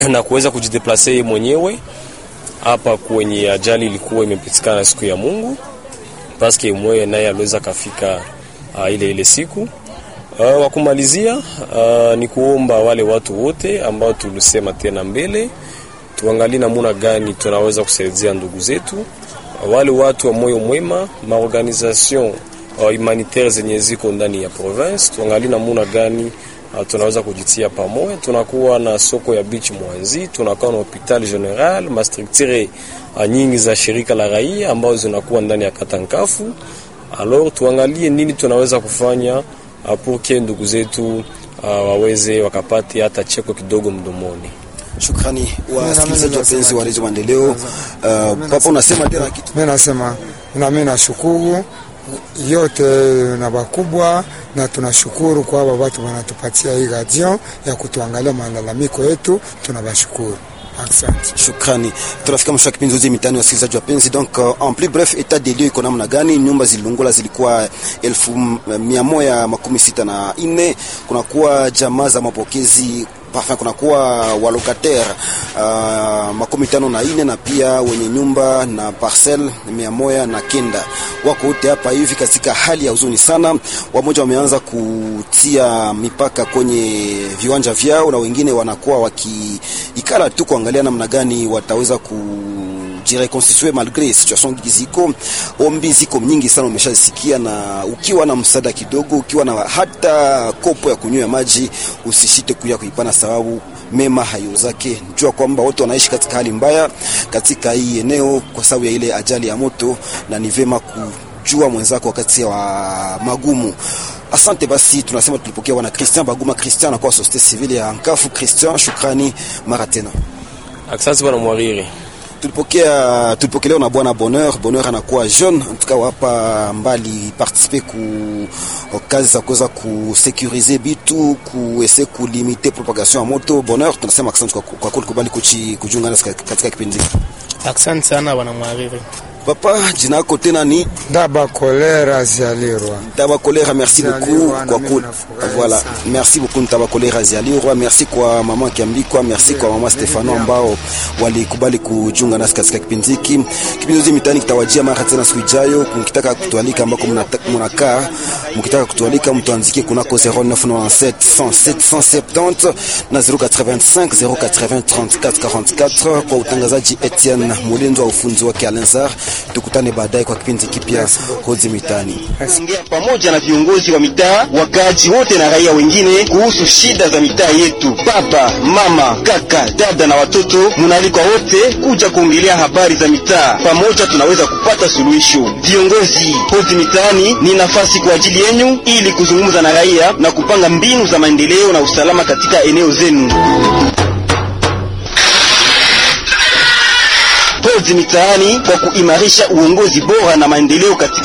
na kuweza kujideplase mwenyewe hapa kwenye ajali ilikuwa imepitikana siku ya Mungu, paske mwewe naye aliweza kafika uh, ile ile siku uh, wa kumalizia uh, ni kuomba wale watu wote ambao tulisema tena mbele, tuangalie namuna gani tunaweza kusaidia ndugu zetu uh, wale watu wa moyo mwema, maorganisation uh, humanitaire zenye ziko ndani ya province, tuangalie namuna gani Uh, tunaweza kujitia pamoja. Tunakuwa na soko ya beach Mwanzi, tunakuwa na hopital general, mastructure uh, nyingi za shirika la raia ambazo zinakuwa ndani ya Katankafu. Alors tuangalie nini tunaweza kufanya uh, pour que ndugu zetu uh, waweze wakapate hata cheko kidogo mdomoni. Shukrani wasikilizaji wapenzi wa redio Maendeleo. Uh, papa unasema tena kitu? Mimi nasema na mimi nashukuru yote na bakubwa na tunashukuru kwa hao watu wanatupatia hii radio ya kutuangalia malalamiko yetu, tunabashukuru. Asante. Shukrani. Tunafika mwisho wa kipindi zote mitani wasikilizaji wapenzi. Donc uh, en plus bref etat des lieux iko namna gani? Nyumba zililungula zilikuwa elfu mia moja makumi sita na nne. Kunakuwa jamaa za mapokezi Parfum kunakuwa walokataire uh, makumi tano na ine na pia wenye nyumba na parcel mia moja na kenda wako wote hapa hivi katika hali ya huzuni sana. Wamoja wameanza kutia mipaka kwenye viwanja vyao na wengine wanakuwa wakiikala tu kuangalia namna gani wataweza ku jireconstituer malgré situation ziko ombi ziko nyingi sana, umeshasikia. Na ukiwa na msaada kidogo, ukiwa na hata kopo ya kunywa maji, usishite kuja kuipana, sababu mema hayo zake. Jua kwamba wote wanaishi katika hali mbaya katika hii eneo kwa sababu ya ile ajali ya moto, na ni vema kujua mwenzako wakati wa magumu. Asante basi, tunasema tulipokea bwana Christian Baguma Christian kwa societe civile ya Nkafu. Christian, shukrani mara tena. Asante bwana Mwariri. Tulipokea tulipokelewa na bwana Bonheur. Bonheur anakuwa jeune en tout cas hapa mbali participer ku kazi za kuweza kusekurize bitu kuese kulimite propagation ya moto. Bonheur, tunasema asante kwa kwa kulikubali kujiunga nasi katika kipindi hiki. Asante sana bwana Mwariri. Papa, jina lako tena ni Daba Kolera Zialirwa. Daba Kolera, merci beaucoup kwa ku voilà, merci beaucoup Daba Kolera Zialirwa, merci kwa mama Kiambikwa, merci kwa mama Stefano ambao walikubali kujiunga nasi katika kipindi hiki. Kipindi hiki mitani kitawajia mara tena siku ijayo. Mkitaka kutualika ambako mnakaa, mkitaka kutualika mtuanzikie kunako 0997 107 170 na 085 080 34 44 kwa utangazaji Etienne Mulenzo wa ufunzi wake Alenzar tukutane baadaye kwa kipindi kipya Hozi Mitani. Ongea pamoja na viongozi wa mitaa, wakaaji wote na raia wengine kuhusu shida za mitaa yetu. Baba, mama, kaka, dada na watoto, munaalikwa wote kuja kuongelea habari za mitaa. Pamoja tunaweza kupata suluhisho. Viongozi, Hozi Mitaani ni nafasi kwa ajili yenu ili kuzungumza na raia na kupanga mbinu za maendeleo na usalama katika eneo zenu. Hozi Mitaani kwa kuimarisha uongozi bora na maendeleo katika